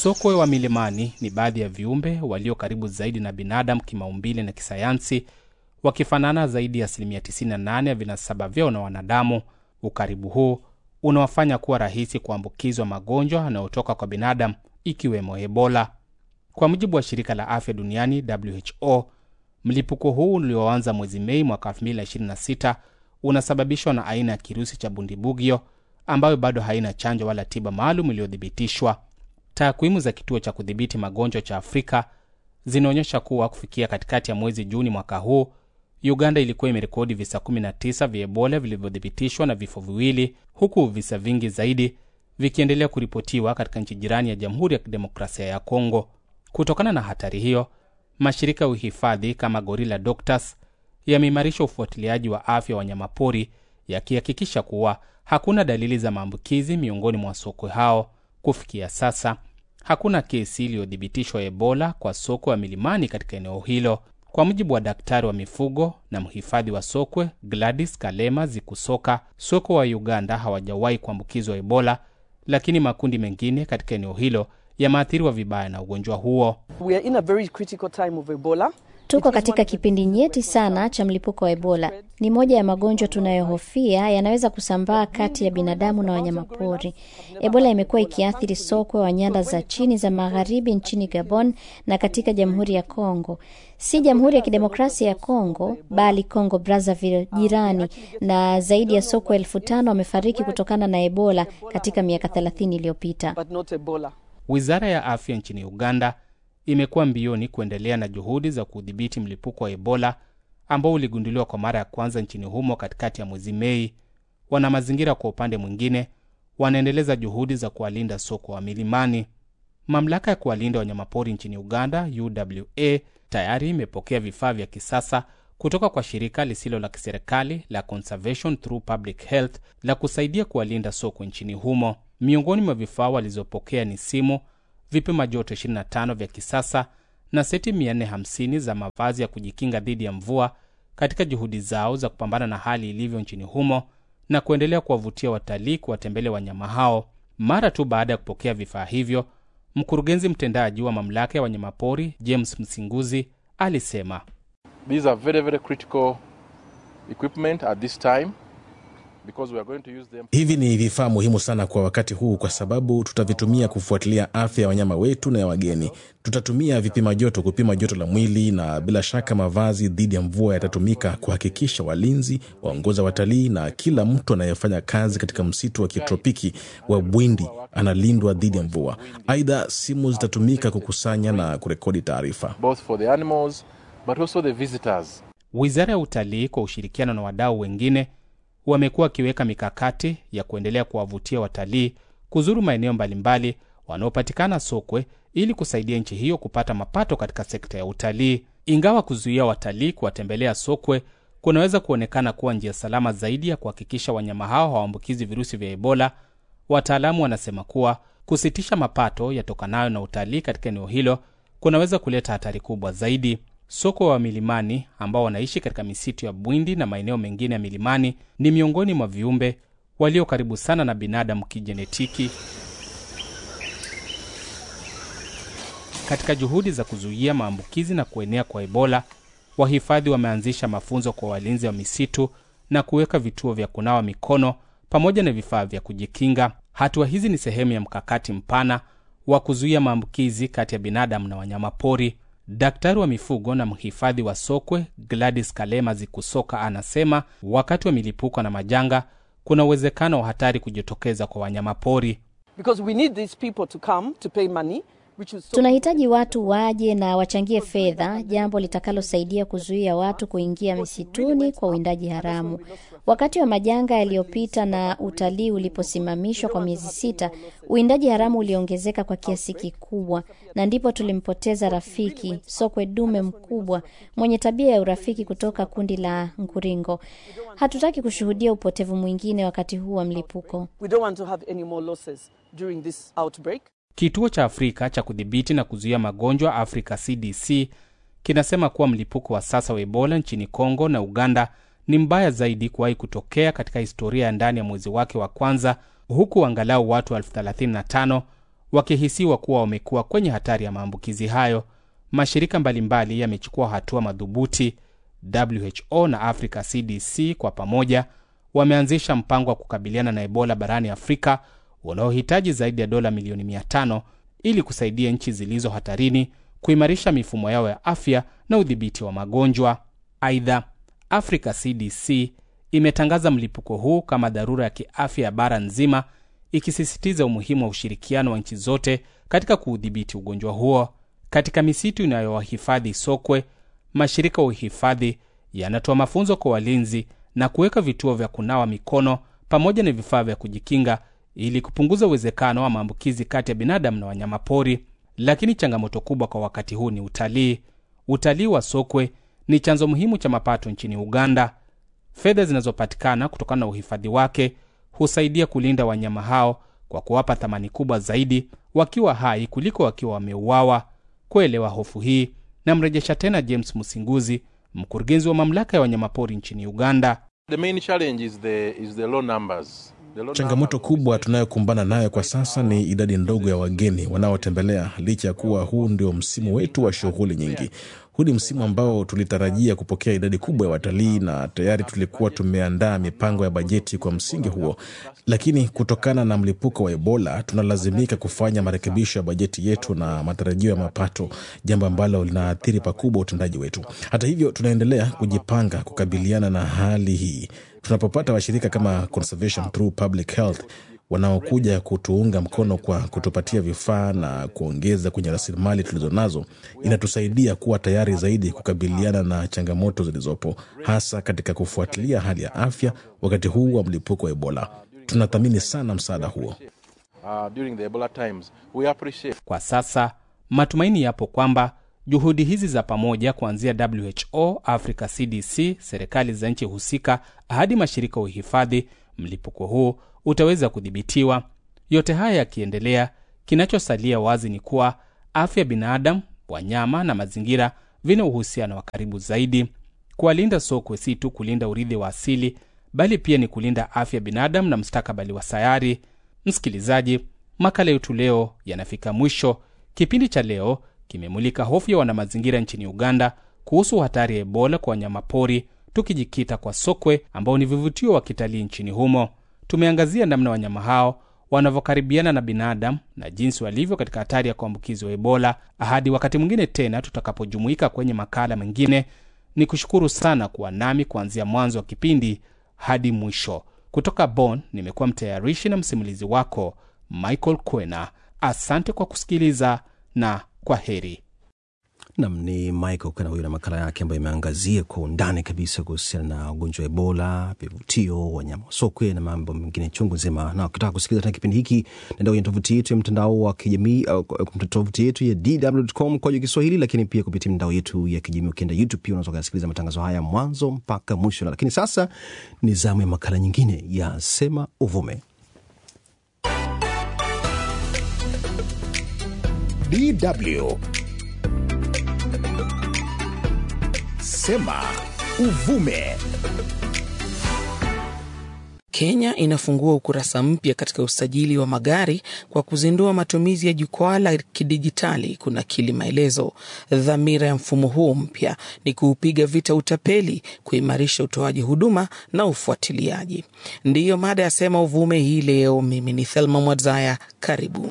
Sokwe wa milimani ni baadhi ya viumbe walio karibu zaidi na binadamu kimaumbile na kisayansi, wakifanana zaidi ya asilimia 98 ya vinasaba vyao na wanadamu. Ukaribu huu unawafanya kuwa rahisi kuambukizwa magonjwa yanayotoka kwa binadamu ikiwemo Ebola. Kwa mujibu wa shirika la afya duniani WHO, mlipuko huu ulioanza mwezi Mei mwaka 2026 unasababishwa na aina ya kirusi cha bundibugyo ambayo bado haina chanjo wala tiba maalum iliyothibitishwa. Takwimu za kituo cha kudhibiti magonjwa cha Afrika zinaonyesha kuwa kufikia katikati ya mwezi Juni mwaka huu, Uganda ilikuwa imerekodi visa 19 vya Ebola vilivyothibitishwa na vifo viwili, huku visa vingi zaidi vikiendelea kuripotiwa katika nchi jirani ya Jamhuri ya Kidemokrasia ya Kongo. Kutokana na hatari hiyo, mashirika ya uhifadhi kama Gorilla Doctors yameimarisha ufuatiliaji wa afya wa wanyamapori yakihakikisha kuwa hakuna dalili za maambukizi miongoni mwa sokwe hao. Kufikia sasa hakuna kesi iliyothibitishwa Ebola kwa sokwe wa milimani katika eneo hilo. Kwa mujibu wa daktari wa mifugo na mhifadhi wa sokwe Gladys Kalema Zikusoka, sokwe wa Uganda hawajawahi kuambukizwa Ebola, lakini makundi mengine katika eneo hilo yameathiriwa vibaya na ugonjwa huo. We are in a very critical time of Ebola. Tuko katika kipindi nyeti sana cha mlipuko wa Ebola. Ni moja ya magonjwa tunayohofia yanaweza kusambaa kati ya binadamu na wanyamapori. Ebola imekuwa ikiathiri sokwe wa nyanda za chini za magharibi nchini Gabon na katika Jamhuri ya Kongo, si Jamhuri ya Kidemokrasia ya Kongo bali Kongo Brazzaville jirani, na zaidi ya sokwe elfu tano wamefariki kutokana na Ebola katika miaka 30 iliyopita. But not Ebola. Wizara ya afya nchini Uganda imekuwa mbioni kuendelea na juhudi za kudhibiti mlipuko wa Ebola ambao uligunduliwa kwa mara ya kwanza nchini humo katikati ya mwezi Mei. Wana mazingira kwa upande mwingine wanaendeleza juhudi za kuwalinda sokwe wa milimani. Mamlaka ya kuwalinda wanyamapori nchini Uganda, UWA, tayari imepokea vifaa vya kisasa kutoka kwa shirika lisilo la kiserikali la Conservation Through Public Health la kusaidia kuwalinda sokwe nchini humo. Miongoni mwa vifaa walizopokea ni simu, vipima joto 25 vya kisasa na seti 450 za mavazi ya kujikinga dhidi ya mvua katika juhudi zao za kupambana na hali ilivyo nchini humo na kuendelea kuwavutia watalii kuwatembelea wanyama hao. Mara tu baada ya kupokea vifaa hivyo, mkurugenzi mtendaji wa mamlaka ya wanyamapori James Msinguzi alisema These are very, very critical equipment at this time because we are going to use them. Hivi ni vifaa muhimu sana kwa wakati huu, kwa sababu tutavitumia kufuatilia afya ya wanyama wetu na ya wageni. Tutatumia vipima joto kupima joto la mwili, na bila shaka mavazi dhidi ya mvua yatatumika kuhakikisha walinzi, waongoza watalii na kila mtu anayefanya kazi katika msitu wa kitropiki wa Bwindi analindwa dhidi ya mvua. Aidha, simu zitatumika kukusanya na kurekodi taarifa. both for the animals but also the visitors. Wizara ya Utalii kwa ushirikiano na wadau wengine wamekuwa wakiweka mikakati ya kuendelea kuwavutia watalii kuzuru maeneo mbalimbali wanaopatikana sokwe ili kusaidia nchi hiyo kupata mapato katika sekta ya utalii. Ingawa kuzuia watalii kuwatembelea sokwe kunaweza kuonekana kuwa njia salama zaidi ya kuhakikisha wanyama hao hawaambukizi virusi vya Ebola, wataalamu wanasema kuwa kusitisha mapato yatokanayo na utalii katika eneo hilo kunaweza kuleta hatari kubwa zaidi. Sokwe wa milimani ambao wanaishi katika misitu ya Bwindi na maeneo mengine ya milimani ni miongoni mwa viumbe walio karibu sana na binadamu kijenetiki. Katika juhudi za kuzuia maambukizi na kuenea kwa Ebola, wahifadhi wameanzisha mafunzo kwa walinzi wa misitu na kuweka vituo vya kunawa mikono pamoja na vifaa vya kujikinga. Hatua hizi ni sehemu ya mkakati mpana wa kuzuia maambukizi kati ya binadamu na wanyamapori. Daktari wa mifugo na mhifadhi wa sokwe Gladys Kalema Zikusoka anasema wakati wa milipuko na majanga kuna uwezekano wa hatari kujitokeza kwa wanyamapori. Because we need these people to come to pay money, which is so Tunahitaji watu waje na wachangie fedha, jambo litakalosaidia kuzuia watu kuingia misituni kwa uwindaji haramu. Wakati wa majanga yaliyopita na utalii uliposimamishwa kwa miezi sita, uwindaji haramu uliongezeka kwa kiasi kikubwa, na ndipo tulimpoteza rafiki sokwe dume mkubwa mwenye tabia ya urafiki kutoka kundi la Nkuringo. Hatutaki kushuhudia upotevu mwingine wakati huu wa mlipuko. we don't want to have any more losses during this outbreak. Kituo cha Afrika cha kudhibiti na kuzuia magonjwa Afrika CDC kinasema kuwa mlipuko wa sasa wa Ebola nchini Kongo na Uganda ni mbaya zaidi kuwahi kutokea katika historia ya ndani ya mwezi wake wa kwanza, huku angalau watu elfu 35 wakihisiwa kuwa wamekuwa kwenye hatari ya maambukizi hayo. Mashirika mbalimbali yamechukua hatua madhubuti. WHO na Africa CDC kwa pamoja wameanzisha mpango wa kukabiliana na Ebola barani Afrika unaohitaji zaidi ya dola milioni 500 ili kusaidia nchi zilizo hatarini kuimarisha mifumo yao ya afya na udhibiti wa magonjwa. Aidha, Africa CDC imetangaza mlipuko huu kama dharura ya kiafya ya bara nzima, ikisisitiza umuhimu wa ushirikiano wa nchi zote katika kuudhibiti ugonjwa huo. Katika misitu inayowahifadhi sokwe, mashirika ya uhifadhi yanatoa mafunzo kwa walinzi na kuweka vituo vya kunawa mikono pamoja na vifaa vya kujikinga ili kupunguza uwezekano wa maambukizi kati ya binadamu na wanyamapori. Lakini changamoto kubwa kwa wakati huu ni utalii. Utalii wa sokwe ni chanzo muhimu cha mapato nchini Uganda. Fedha zinazopatikana kutokana na uhifadhi wake husaidia kulinda wanyama hao kwa kuwapa thamani kubwa zaidi wakiwa hai kuliko wakiwa wameuawa. Kuelewa hofu hii, namrejesha tena James Musinguzi, mkurugenzi wa mamlaka ya wanyamapori nchini Uganda. The main challenge is the, is the low numbers. The low Changamoto numbers kubwa tunayokumbana nayo kwa sasa ni idadi ndogo ya wageni wanaotembelea, licha ya kuwa huu ndio msimu wetu wa shughuli nyingi. Huu ni msimu ambao tulitarajia kupokea idadi kubwa ya watalii na tayari tulikuwa tumeandaa mipango ya bajeti kwa msingi huo, lakini kutokana na mlipuko wa Ebola tunalazimika kufanya marekebisho ya bajeti yetu na matarajio ya mapato, jambo ambalo linaathiri pakubwa utendaji wetu. Hata hivyo, tunaendelea kujipanga kukabiliana na hali hii. Tunapopata washirika kama Conservation Through Public Health wanaokuja kutuunga mkono kwa kutupatia vifaa na kuongeza kwenye rasilimali tulizonazo, inatusaidia kuwa tayari zaidi kukabiliana na changamoto zilizopo, hasa katika kufuatilia hali ya afya wakati huu wa mlipuko wa Ebola. Tunathamini sana msaada huo. uh, during the Ebola times. We appreciate Kwa sasa matumaini yapo kwamba juhudi hizi za pamoja kuanzia WHO, Africa CDC, serikali za nchi husika hadi mashirika ya uhifadhi, mlipuko huu utaweza kudhibitiwa. Yote haya yakiendelea, kinachosalia wazi ni kuwa afya ya binadamu, wanyama na mazingira vina uhusiano wa karibu zaidi. Kuwalinda sokwe si tu kulinda urithi wa asili, bali pia ni kulinda afya ya binadamu na mustakabali wa sayari. Msikilizaji, makala yetu leo yanafika mwisho. Kipindi cha leo kimemulika hofu ya wanamazingira nchini Uganda kuhusu hatari ya Ebola kwa wanyamapori, tukijikita kwa sokwe ambao ni vivutio wa kitalii nchini humo. Tumeangazia namna wanyama hao wanavyokaribiana na binadamu na jinsi walivyo katika hatari ya kuambukizwa Ebola. Hadi wakati mwingine tena tutakapojumuika kwenye makala mengine, ni kushukuru sana kuwa nami kuanzia mwanzo wa kipindi hadi mwisho. Kutoka Bonn nimekuwa mtayarishi na msimulizi wako Michael Kwena. Asante kwa kusikiliza na kwa heri. Nam ni Michael Kana huyo na makala yake ambayo imeangazia kwa undani kabisa kuhusiana na ugonjwa wa Ebola, vivutio, wanyama wa sokwe na mambo mengine chungu nzima. Na ukitaka kusikiliza tena kipindi hiki, nenda kwenye tovuti yetu ya mtandao wa kijamii au kwa tovuti yetu ya dw.com kwa Kiswahili, lakini pia kupitia mitandao yetu ya kijamii. Ukienda YouTube pia unaweza kusikiliza matangazo haya mwanzo mpaka mwisho. Lakini sasa ni zamu ya makala nyingine ya Sema Uvume. DW Sema Uvume. Kenya inafungua ukurasa mpya katika usajili wa magari kwa kuzindua matumizi ya jukwaa la kidijitali kunakili maelezo. Dhamira ya mfumo huu mpya ni kuupiga vita utapeli, kuimarisha utoaji huduma na ufuatiliaji. Ndiyo mada ya Sema Uvume hii leo. Mimi ni Thelma Mwadzaya, karibu.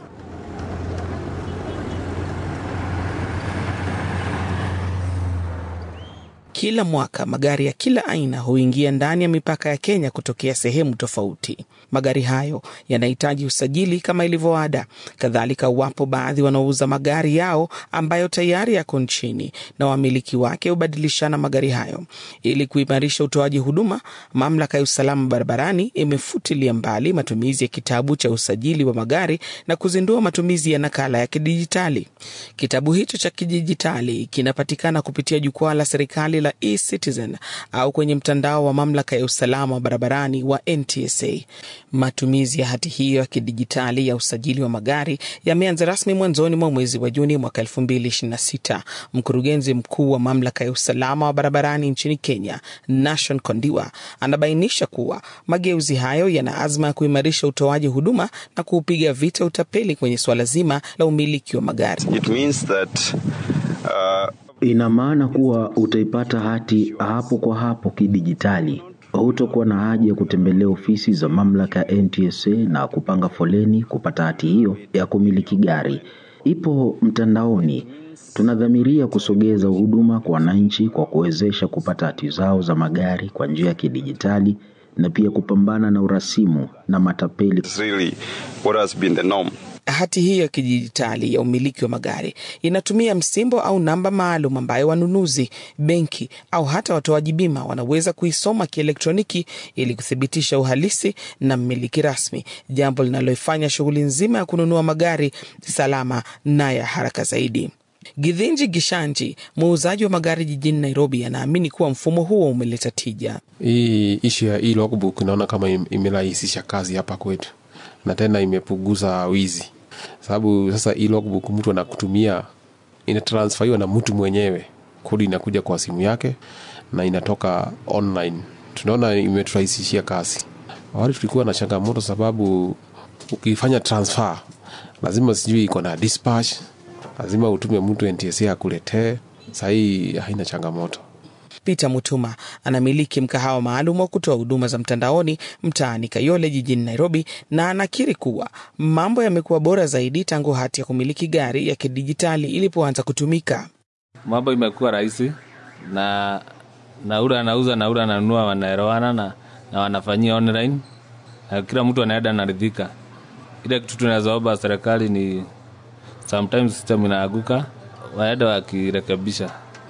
Kila mwaka magari ya kila aina huingia ndani ya mipaka ya Kenya kutokea sehemu tofauti. Magari hayo yanahitaji usajili kama ilivyo ada. Kadhalika, wapo baadhi wanaouza magari yao ambayo tayari yako nchini na wamiliki wake hubadilishana magari hayo. Ili kuimarisha utoaji huduma, mamlaka ya usalama barabarani imefutilia mbali matumizi ya kitabu cha usajili wa magari na kuzindua matumizi ya nakala ya kidijitali. Kitabu hicho cha kidijitali kinapatikana kupitia jukwaa la serikali la la eCitizen au kwenye mtandao wa mamlaka ya usalama wa barabarani wa NTSA. Matumizi ya hati hiyo ya kidijitali ya usajili wa magari yameanza rasmi mwanzoni mwa mwezi wa Juni mwaka 2026. Mkurugenzi mkuu wa mamlaka ya usalama wa barabarani nchini Kenya, Nashon Kondiwa, anabainisha kuwa mageuzi hayo yana azma ya kuimarisha utoaji huduma na kuupiga vita utapeli kwenye suala zima la umiliki wa magari. It means that, uh... Ina maana kuwa utaipata hati hapo kwa hapo kidijitali. Hutakuwa na haja ya kutembelea ofisi za mamlaka ya NTSA na kupanga foleni kupata hati hiyo ya kumiliki gari. Ipo mtandaoni. Tunadhamiria kusogeza huduma kwa wananchi kwa kuwezesha kupata hati zao za magari kwa njia ya kidijitali na pia kupambana na urasimu na matapeli. Really, what has been the norm. Hati hiyo ya kidijitali ya umiliki wa magari inatumia msimbo au namba maalum ambayo wanunuzi, benki au hata watoaji bima wanaweza kuisoma kielektroniki ili kuthibitisha uhalisi na mmiliki rasmi, jambo linaloifanya shughuli nzima ya kununua magari salama na ya haraka zaidi. Githinji Gishanji, muuzaji wa magari jijini Nairobi, anaamini kuwa mfumo huo umeleta tija. Hii ishu ya hii logbook naona kama imerahisisha kazi hapa kwetu na tena imepunguza wizi, sababu sasa hii logbook mtu anakutumia inatransferiwa na mtu mwenyewe, kodi inakuja kwa simu yake na inatoka online. Tunaona imeturahisishia kazi. Awali tulikuwa na changamoto, sababu ukifanya transfer lazima sijui iko na dispatch, lazima utume mtu NTSA akuletee. Sahii haina changamoto. Peter Mutuma anamiliki mkahawa maalum wa kutoa huduma za mtandaoni mtaani Kayole jijini Nairobi, na anakiri kuwa mambo yamekuwa bora zaidi tangu hati ya kumiliki gari ya kidijitali ilipoanza kutumika. Mambo imekuwa rahisi na na ule anauza na ule ananunua wanaelewana na, na wanafanyia online na kila mtu anaenda naridhika. Ile kitu tunazoomba serikali ni sometimes system inaaguka, waenda wakirekebisha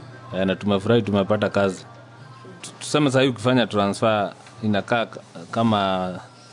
na tumefurahi tumepata kazi. Tuseme sahii ukifanya transfer inakaa kama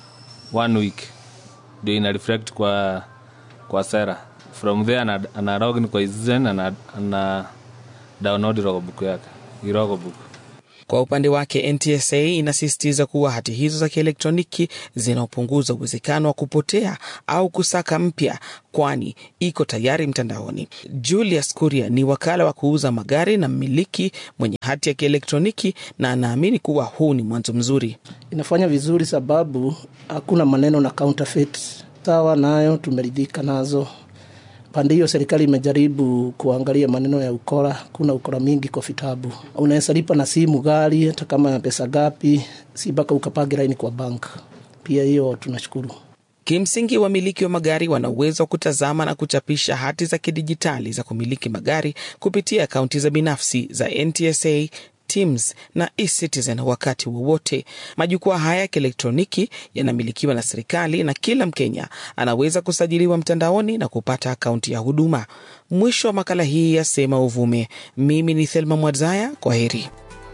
one week ndio ina reflect kwa kwa sera. From there ana, ana login kwa Citizen ana, ana download logbook yake logbook. Kwa upande wake NTSA inasisitiza kuwa hati hizo za kielektroniki zinaopunguza uwezekano wa kupotea au kusaka mpya, kwani iko tayari mtandaoni. Julius Kuria ni wakala wa kuuza magari na mmiliki mwenye hati ya kielektroniki, na anaamini kuwa huu ni mwanzo mzuri. Inafanya vizuri sababu hakuna maneno na counterfeit. Sawa nayo tumeridhika nazo. Pande hiyo serikali imejaribu kuangalia maneno ya ukora. Kuna ukora mingi kwa vitabu, unaweza lipa na simu gari hata kama ya pesa gapi, si mpaka ukapage laini kwa bank. Pia hiyo tunashukuru. Kimsingi, wamiliki wa magari wana uwezo wa kutazama na kuchapisha hati za kidijitali za kumiliki magari kupitia akaunti za binafsi za NTSA Teams na eCitizen wakati wowote. Majukwaa haya ya kielektroniki yanamilikiwa na serikali na kila Mkenya anaweza kusajiliwa mtandaoni na kupata akaunti ya huduma. Mwisho wa makala hii ya Sema Uvume. Mimi ni Thelma Mwadzaya, kwa heri.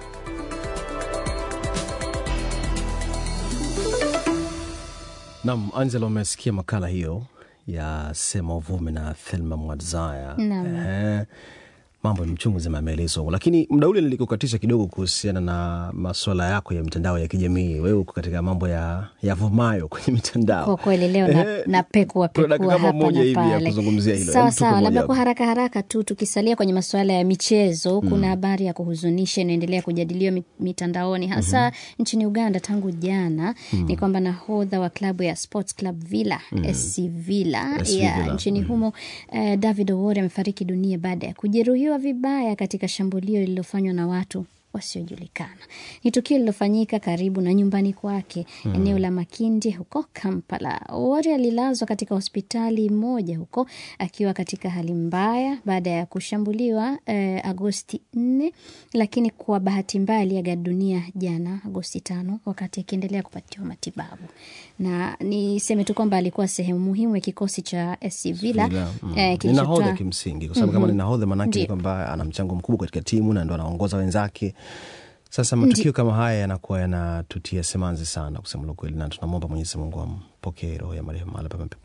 Nam Angela, umesikia makala hiyo ya Sema Uvume na Thelma Mwadzaya. Naam. mambo ya mchungu zima yameelezwa, lakini muda ule nilikukatisha kidogo kuhusiana na maswala yako ya mitandao ya kijamii. Wewe uko katika mambo ya yavumayo kwenye mitandao. Kwa kweli leo na, Eh, na pekua kuna dakika pekua kama hapa moja na hivi ya pale. kuzungumzia hilo. Sawa Hebu tupe sawa, moja labda hapo. kwa haraka haraka tu tukisalia kwenye masuala ya michezo, Mm. kuna habari ya kuhuzunisha inaendelea kujadiliwa mi- mitandaoni hasa nchini Uganda tangu jana Mm. ni kwamba nahodha wa klabu ya Sports Club Villa Mm. SC Villa SC ya Villa, nchini humo eh, David Owori amefariki dunia baada ya kujeruhiwa vibaya katika shambulio lililofanywa na watu wasiojulikana. Ni tukio lililofanyika karibu na nyumbani kwake Mm. eneo la Makindi huko Kampala. Owori alilazwa katika hospitali moja huko akiwa katika hali mbaya baada ya kushambuliwa eh, Agosti nne, lakini kwa bahati mbaya aliaga dunia jana Agosti tano wakati akiendelea kupatiwa matibabu. Na niseme tu kwamba alikuwa sehemu muhimu ya kikosi cha SC Villa Villa, mm. eh, ni kilichotoa- nahodha kimsingi, kwa sababu kama Mhm. ni nahodha maanake ni Ndio. kwamba ana mchango mkubwa katika timu na ndo anaongoza wenzake. Sasa Ndi- matukio kama haya yanakuwa yanatutia semanzi sana kusema la kweli, na tunamwomba Mwenyezi Mungu ampokee roho ya marehemu mahali pema peponi.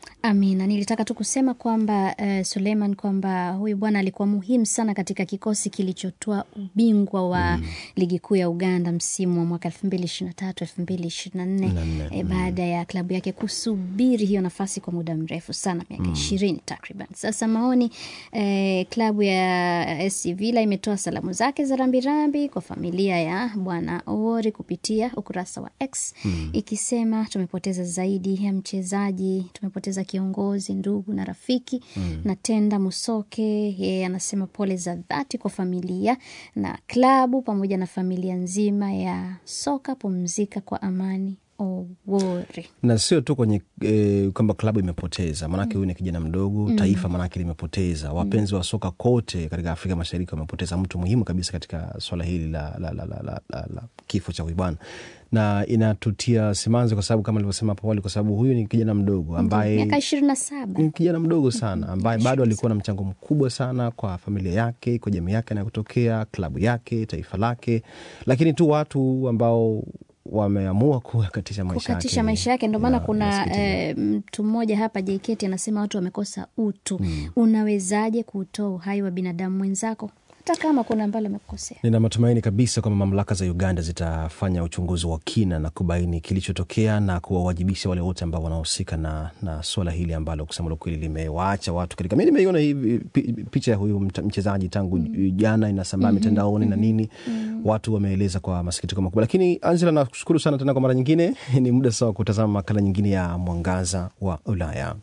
Amina, nilitaka tu kusema kwamba uh, Suleiman, kwamba huyu bwana alikuwa muhimu sana katika kikosi kilichotoa ubingwa wa mm. ligi kuu ya Uganda msimu wa mwaka elfu mbili ishirini na tatu elfu mbili ishirini na nne e, baada ya klabu yake kusubiri hiyo nafasi kwa muda mrefu sana, miaka ishirini mm. takriban. Sasa maoni eh, klabu ya SC Villa imetoa salamu zake za rambirambi kwa familia ya bwana Owori kupitia ukurasa wa X mm. ikisema tumepoteza zaidi ya mchezaji, tumepoteza kiongozi, ndugu na rafiki mm. na Tenda Musoke yeye anasema pole za dhati kwa familia na klabu pamoja na familia nzima ya soka. Pumzika kwa amani Owori. na sio tu kwenye e, kwamba klabu imepoteza maanake huyu ni kijana mdogo Mm. taifa maanake limepoteza wapenzi wa soka kote katika afrika mashariki wamepoteza mtu muhimu kabisa katika swala hili la, la, la, la, la, la, la kifo cha huyu bwana na inatutia simanzi kwa sababu kama alivyosema hapo awali kwa sababu huyu ni kijana mdogo ambaye miaka ishirini na saba ni kijana mdogo sana ambaye bado alikuwa na mchango mkubwa sana kwa familia yake kwa jamii yake anayotokea klabu yake taifa lake lakini tu watu ambao wameamua kukatisha maisha kukatisha yake. maisha yake. Ndo maana Ya, kuna nasikitika. eh, mtu mmoja hapa JKT anasema watu wamekosa utu. Unawezaje kuutoa uhai wa binadamu mwenzako hata kama kuna ambalo amekukosea? Nina matumaini kabisa kwamba mamlaka za Uganda zitafanya uchunguzi wa kina na kubaini kilichotokea na kuwawajibisha wale wote ambao wanahusika na, na swala hili ambalo kusema la kweli limewaacha watu katika. Mi nimeiona hii pi- picha ya huyu mta- mchezaji tangu jana inasambaa Mhm, mitandaoni na nini, watu wameeleza kwa masikitiko makubwa. Lakini Angela, nakushukuru sana tena kwa mara nyingine. Ni muda sawa wa kutazama makala nyingine ya Mwangaza wa Ulaya.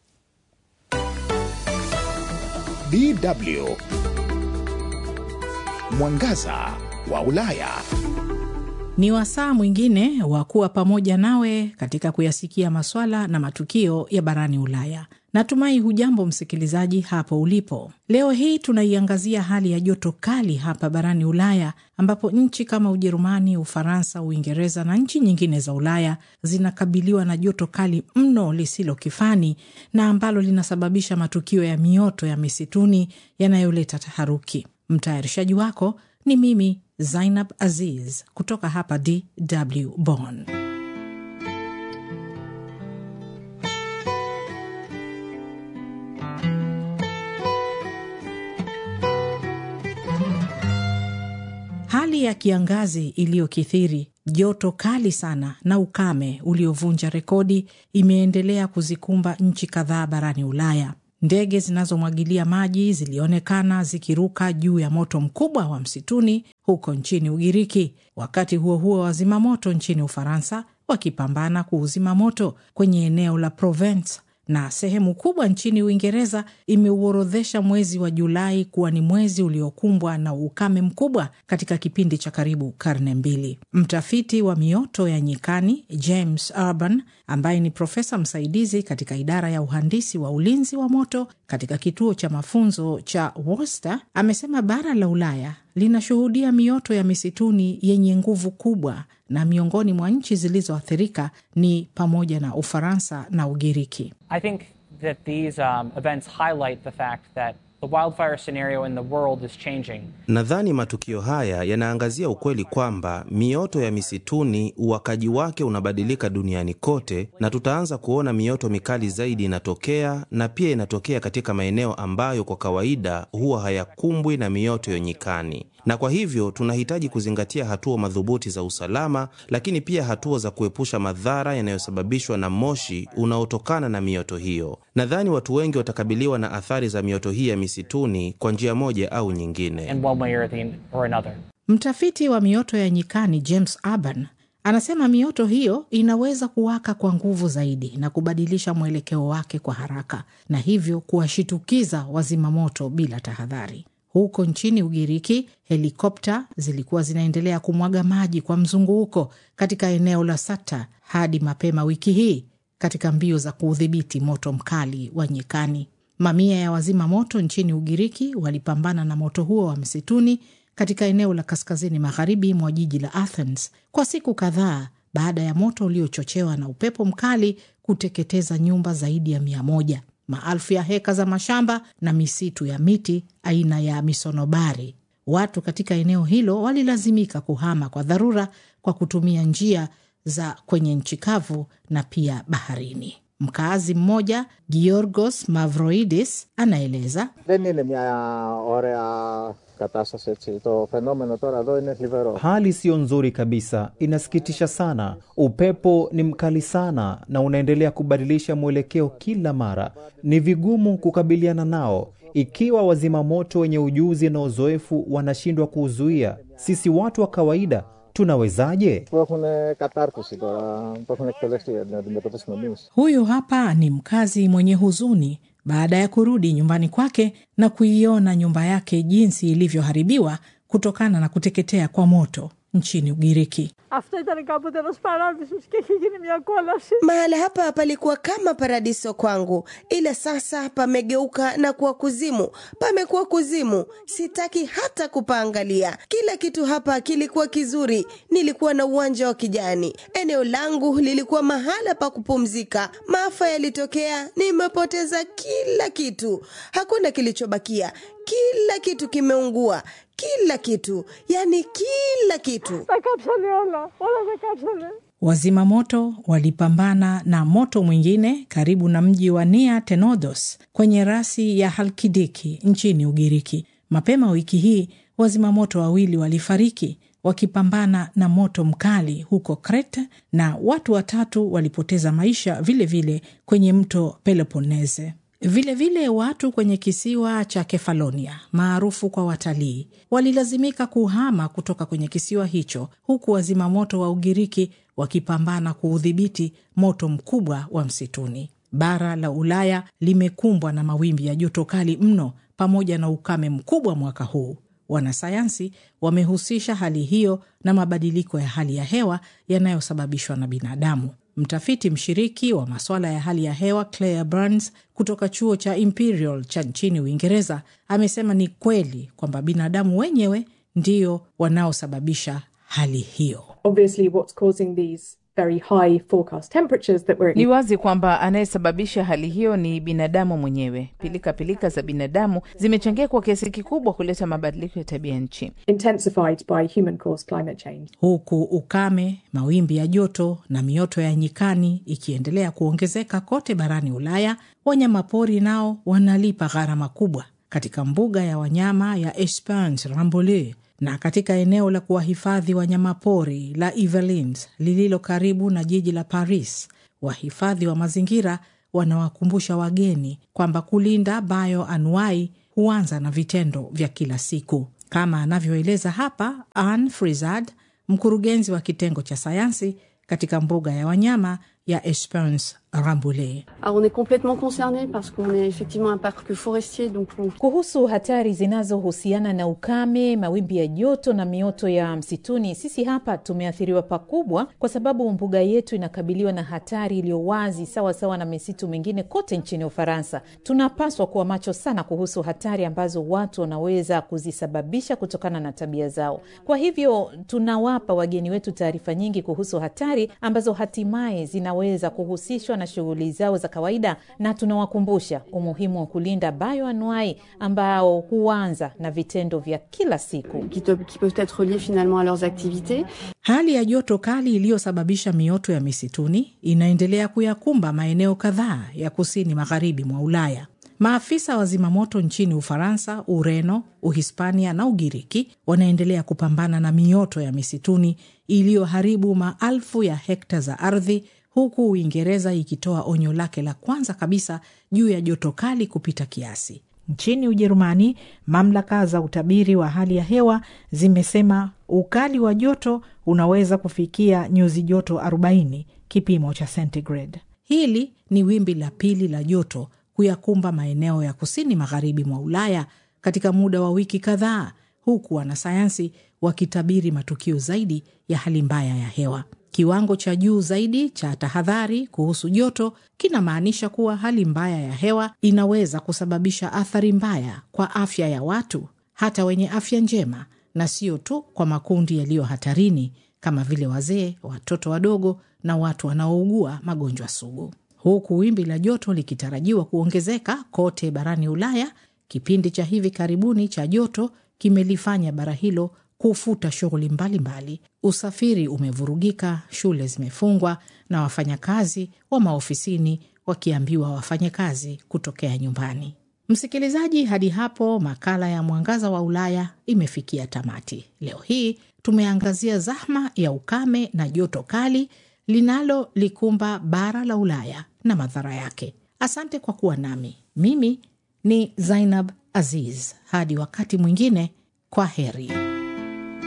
DW Mwangaza wa Ulaya. Ni wasaa mwingine wa kuwa pamoja nawe katika kuyasikia maswala na matukio ya barani Ulaya. Natumai hujambo msikilizaji hapo ulipo. Leo hii tunaiangazia hali ya joto kali hapa barani Ulaya, ambapo nchi kama Ujerumani, Ufaransa, Uingereza na nchi nyingine za Ulaya zinakabiliwa na joto kali mno lisilo kifani na ambalo linasababisha matukio ya mioto ya misituni yanayoleta taharuki. Mtayarishaji wako ni mimi Zainab Aziz kutoka hapa DW Bonn. Hali ya kiangazi iliyokithiri, joto kali sana na ukame uliovunja rekodi imeendelea kuzikumba nchi kadhaa barani Ulaya. Ndege zinazomwagilia maji zilionekana zikiruka juu ya moto mkubwa wa msituni huko nchini Ugiriki. Wakati huo huo, wazima moto nchini Ufaransa wakipambana kuuzima moto kwenye eneo la Provence na sehemu kubwa nchini Uingereza imeuorodhesha mwezi wa Julai kuwa ni mwezi uliokumbwa na ukame mkubwa katika kipindi cha karibu karne mbili. Mtafiti wa mioto ya nyikani James Urban, ambaye ni profesa msaidizi katika idara ya uhandisi wa ulinzi wa moto katika kituo cha mafunzo cha Worcester, amesema bara la Ulaya linashuhudia mioto ya misituni yenye nguvu kubwa na miongoni mwa nchi zilizoathirika ni pamoja na Ufaransa na Ugiriki. I think that these um, events highlight the fact that the wildfire scenario in the world is changing. Nadhani matukio haya yanaangazia ukweli kwamba mioto ya misituni uwakaji wake unabadilika duniani kote, na tutaanza kuona mioto mikali zaidi inatokea, na pia inatokea katika maeneo ambayo kwa kawaida huwa hayakumbwi na mioto ya nyikani. Na kwa hivyo tunahitaji kuzingatia hatua madhubuti za usalama, lakini pia hatua za kuepusha madhara yanayosababishwa na moshi unaotokana na mioto hiyo. Nadhani watu wengi watakabiliwa na athari za mioto hii ya misituni kwa njia moja au nyingine. in one way or, the, or another. Mtafiti wa mioto ya nyikani James Urban anasema mioto hiyo inaweza kuwaka kwa nguvu zaidi na kubadilisha mwelekeo wake kwa haraka na hivyo kuwashitukiza wazima moto bila tahadhari. Huko nchini Ugiriki, helikopta zilikuwa zinaendelea kumwaga maji kwa mzunguko katika eneo la Sata hadi mapema wiki hii katika mbio za kuudhibiti moto mkali wa nyikani. Mamia ya wazima moto nchini Ugiriki walipambana na moto huo wa msituni katika eneo la kaskazini magharibi mwa jiji la Athens kwa siku kadhaa baada ya moto uliochochewa na upepo mkali kuteketeza nyumba zaidi ya mia moja, maelfu ya heka za mashamba na misitu ya miti aina ya misonobari. Watu katika eneo hilo walilazimika kuhama kwa dharura kwa kutumia njia za kwenye nchi kavu na pia baharini. Mkaazi mmoja Giorgos Mavroidis anaeleza Δεν είναι μια ωραία κατάσταση έτσι. Το φαινόμενο τώρα εδώ είναι θλιβερό. Hali siyo nzuri kabisa, inasikitisha sana. Upepo ni mkali sana na unaendelea kubadilisha mwelekeo kila mara. Ni vigumu kukabiliana nao ikiwa wazima moto wenye ujuzi na uzoefu wanashindwa kuuzuia. Sisi watu wa kawaida tunawezaje? Που έχουν κατάρτιση τώρα, που έχουν εκπαιδευτεί για να αντιμετωπίσουμε εμεί. Huyu hapa ni mkazi mwenye huzuni baada ya kurudi nyumbani kwake na kuiona nyumba yake jinsi ilivyoharibiwa kutokana na kuteketea kwa moto nchini Ugiriki. Αυτό ήταν κάποτε ένας παράδεισος και έχει γίνει μια κόλαση. Mahala hapa palikuwa kama paradiso kwangu, ila sasa pamegeuka na kuwa kuzimu. Pamekuwa kuzimu, sitaki hata kupaangalia. Kila kitu hapa kilikuwa kizuri, nilikuwa na uwanja wa kijani, eneo langu lilikuwa mahala pa kupumzika. Maafa yalitokea, nimepoteza kila kitu, hakuna kilichobakia. Kila kitu kimeungua, kila kitu, yani kila kitu. Τα κάψανε όλα, όλα τα κάψανε. Wazima moto walipambana na moto mwingine karibu na mji wa Nia Tenodos kwenye rasi ya Halkidiki nchini Ugiriki. Mapema wiki hii wazima moto wawili walifariki wakipambana na moto mkali huko Crete na watu watatu walipoteza maisha vilevile vile kwenye mto Peloponnese. Vilevile vile watu kwenye kisiwa cha Kefalonia maarufu kwa watalii walilazimika kuhama kutoka kwenye kisiwa hicho, huku wazimamoto wa Ugiriki wakipambana kuudhibiti moto mkubwa wa msituni. Bara la Ulaya limekumbwa na mawimbi ya joto kali mno pamoja na ukame mkubwa mwaka huu. Wanasayansi wamehusisha hali hiyo na mabadiliko ya hali ya hewa yanayosababishwa na binadamu. Mtafiti mshiriki wa masuala ya hali ya hewa Claire Burns kutoka chuo cha Imperial cha nchini Uingereza amesema ni kweli kwamba binadamu wenyewe ndio wanaosababisha hali hiyo. Obviously, what's causing these very high forecast temperatures that we're Ni wazi kwamba anayesababisha hali hiyo ni binadamu mwenyewe. Pilika pilika za binadamu zimechangia kwa kiasi kikubwa kuleta mabadiliko ya tabia nchi. intensified by human caused climate change. huku ukame, mawimbi ya joto na mioto ya nyikani ikiendelea kuongezeka kote barani Ulaya, wanyamapori nao wanalipa gharama kubwa. Katika mbuga ya wanyama ya Esperance Rambouillet na katika eneo la kuwahifadhi wanyamapori la Yvelines lililo karibu na jiji la Paris, wahifadhi wa mazingira wanawakumbusha wageni kwamba kulinda bioanuai huanza na vitendo vya kila siku, kama anavyoeleza hapa Anne Frizard, mkurugenzi wa kitengo cha sayansi katika mbuga ya wanyama ya Esperance Rambouillet. Alors on est complètement concerné parce qu'on est effectivement un parc forestier donc on... Kuhusu hatari zinazohusiana na ukame, mawimbi ya joto na mioto ya msituni, sisi hapa tumeathiriwa pakubwa, kwa sababu mbuga yetu inakabiliwa na hatari iliyo wazi sawa sawa na misitu mingine kote nchini Ufaransa. Tunapaswa kuwa macho sana kuhusu hatari ambazo watu wanaweza kuzisababisha kutokana na tabia zao. Kwa hivyo tunawapa wageni wetu taarifa nyingi kuhusu hatari ambazo hatimaye zinaweza kuhusishwa na shughuli zao za kawaida, na tunawakumbusha umuhimu wa kulinda bioanuai ambao huanza na vitendo vya kila siku. qui, te- qui peuvent être reliés finalement à leurs activités. Hali ya joto kali iliyosababisha mioto ya misituni inaendelea kuyakumba maeneo kadhaa ya kusini magharibi mwa Ulaya. Maafisa wa zimamoto nchini Ufaransa, Ureno, Uhispania na Ugiriki wanaendelea kupambana na mioto ya misituni iliyoharibu maelfu ya hekta za ardhi, huku Uingereza ikitoa onyo lake la kwanza kabisa juu ya joto kali kupita kiasi. Nchini Ujerumani, mamlaka za utabiri wa hali ya hewa zimesema ukali wa joto unaweza kufikia nyuzi joto 40 kipimo cha centigrade. Hili ni wimbi la pili la joto kuyakumba maeneo ya kusini magharibi mwa Ulaya katika muda wa wiki kadhaa, huku wanasayansi wakitabiri matukio zaidi ya hali mbaya ya hewa. Kiwango cha juu zaidi cha tahadhari kuhusu joto kinamaanisha kuwa hali mbaya ya hewa inaweza kusababisha athari mbaya kwa afya ya watu, hata wenye afya njema, na sio tu kwa makundi yaliyo hatarini kama vile wazee, watoto wadogo na watu wanaougua magonjwa sugu. Huku wimbi la joto likitarajiwa kuongezeka kote barani Ulaya, kipindi cha hivi karibuni cha joto kimelifanya bara hilo kufuta shughuli mbalimbali. Usafiri umevurugika, shule zimefungwa na wafanyakazi wa maofisini wakiambiwa wafanye kazi kutokea nyumbani. Msikilizaji, hadi hapo makala ya Mwangaza wa Ulaya imefikia tamati. Leo hii tumeangazia zahma ya ukame na joto kali linalolikumba bara la Ulaya na madhara yake. Asante kwa kuwa nami. Mimi ni Zainab Aziz. Hadi wakati mwingine, kwa heri.